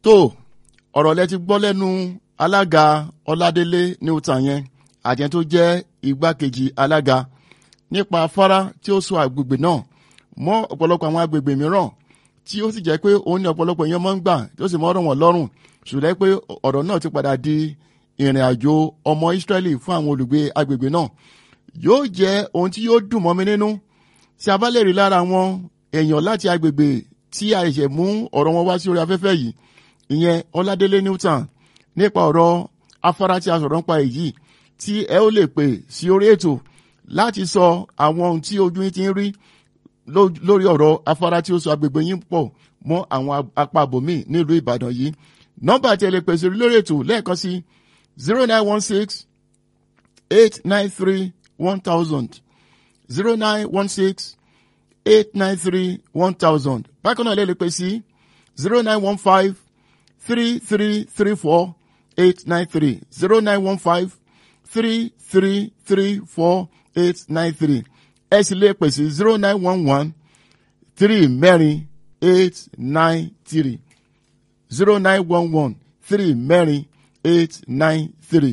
tó ọ̀rọ̀ lẹ ti gbọ́ lẹ́nu alága ọládélé newton yẹn àjẹ́ tó jẹ́ igbákejì alága nípa afárá tí ó so àgbègbè náà mọ́ ọ̀pọ̀lọpọ̀ àwọn agbègbè mìíràn tí ó sì jẹ́ pé òun ní ọ̀pọ̀lọpọ̀ èèyàn máa ń gbà tí ó sì mọ́ ọ̀rọ̀ wọn lọ́rùn ṣùgbọ́n pé ọ̀rọ̀ náà ti padà di ìrìn àjò ọmọ Ísírẹ́lì fún àwọn olùgbé agbègbè náà yóò jẹ́ ohun tí yóò dùn mọ́ mi nínú tí a bá lè rí lára àwọn èèyàn láti agbègbè tí a ṣẹ̀ mú ọ̀rọ̀ wọn wá sí orí afẹ́fẹ́ yìí ìyẹn Ọládélé Newton nípa ọ̀rọ̀ afárá tí a sọ̀rọ̀ nípa èyí tí ẹ ó lè pè sí orí ètò láti sọ àwọn ohun tí ojú yín ti ń rí lórí ọ̀rọ̀ afárá tí ó so agbègbè yín pọ̀ mọ́ àwọn apá abòmí nílùú Ìbàdàn yìí nọ́mbà tí ẹ lè pèsè lórí ètò lẹ́ẹ̀kan sí zero nine one six eight nine three one thousand zero nine one six eight nine three one thousand bákan náà lè lè pè sí zero nine one five three three three four eight nine three zero nine one five three three three four eight nine three ẹ sì lè pè sí zero nine one one three mẹ́rin eight nine three zero nine one one three mẹ́rin eight nine three.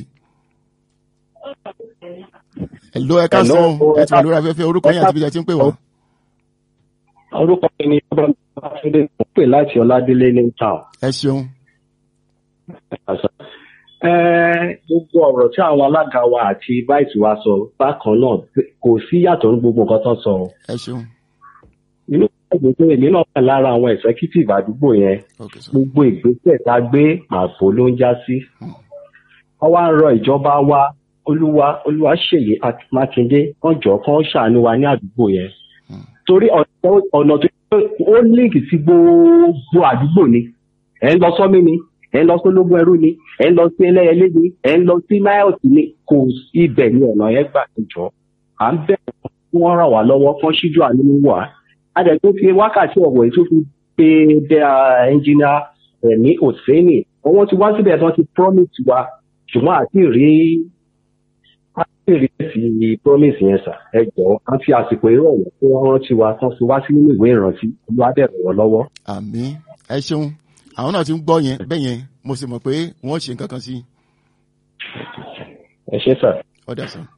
Hello ẹ káàsán ẹ ti wà lórí afẹ́fẹ́ orúkọ yín àti ibi tí a ti ń pè wá. orúkọ mi ni Babátúndé mo pè láti Ọládélé ní town. Ẹ ṣeun. gbogbo ọ̀rọ̀ tí àwọn alága wa àti vice wa sọ bákan náà kò sí yàtọ̀ ní gbogbo nǹkan tó sọ. Ẹ ṣeun. inú ìgbà pé èmi náà wà lára àwọn executive àdúgbò yẹn Okay, sir. gbogbo ìgbésẹ̀ tá a gbé ààbò ló ń já sí. wọ́n wá ń rọ ìjọba wa olúwa olúwa ṣèyí mákindé kán jọ kán ṣàánú wa ní àdúgbò yẹn. torí ọ̀nà ọ̀nà tó ó líǹkì sí gbogbo àdúgbò ni ẹ̀ ń lọ sọ́mí ni ẹ̀ ń lọ sí ológun ẹrú ni ẹ̀ ń lọ sí ẹlẹ́yẹlé ni ẹ̀ ń lọ sí máyọ̀tì ni kò sí ibẹ̀ ni ọ̀nà yẹn gbà jọ. à ń bẹ̀ kí wọ́n ràn wá lọ́wọ́ kán ṣíjú àánú wà. a dẹ̀ tó fi wákàtí ọ̀wọ̀ èyí tó fi pe dẹ́ ẹnjìnà ẹ̀mí òsínì wọ́n ti wá síbẹ̀ tán ti promise wa ṣùgbọ́n àti rí àti rí sí promise yẹn sà ẹ jọ̀ọ́ à ń fi àsìkò ìrọ̀lẹ́ kí wọ́n rántí wa kán fi wá sí nínú ìwé ìrántí olúwa bẹ̀rẹ̀ wọ́n lọ́wọ́. Àmín ẹ ṣeun àwọn náà ti ń gbọ́ yẹn bẹ́ẹ̀ yẹn mo sì mọ̀ pé wọ́n ṣe nǹkan kan sí i. ẹ ṣé sà. ọ̀dà sàn.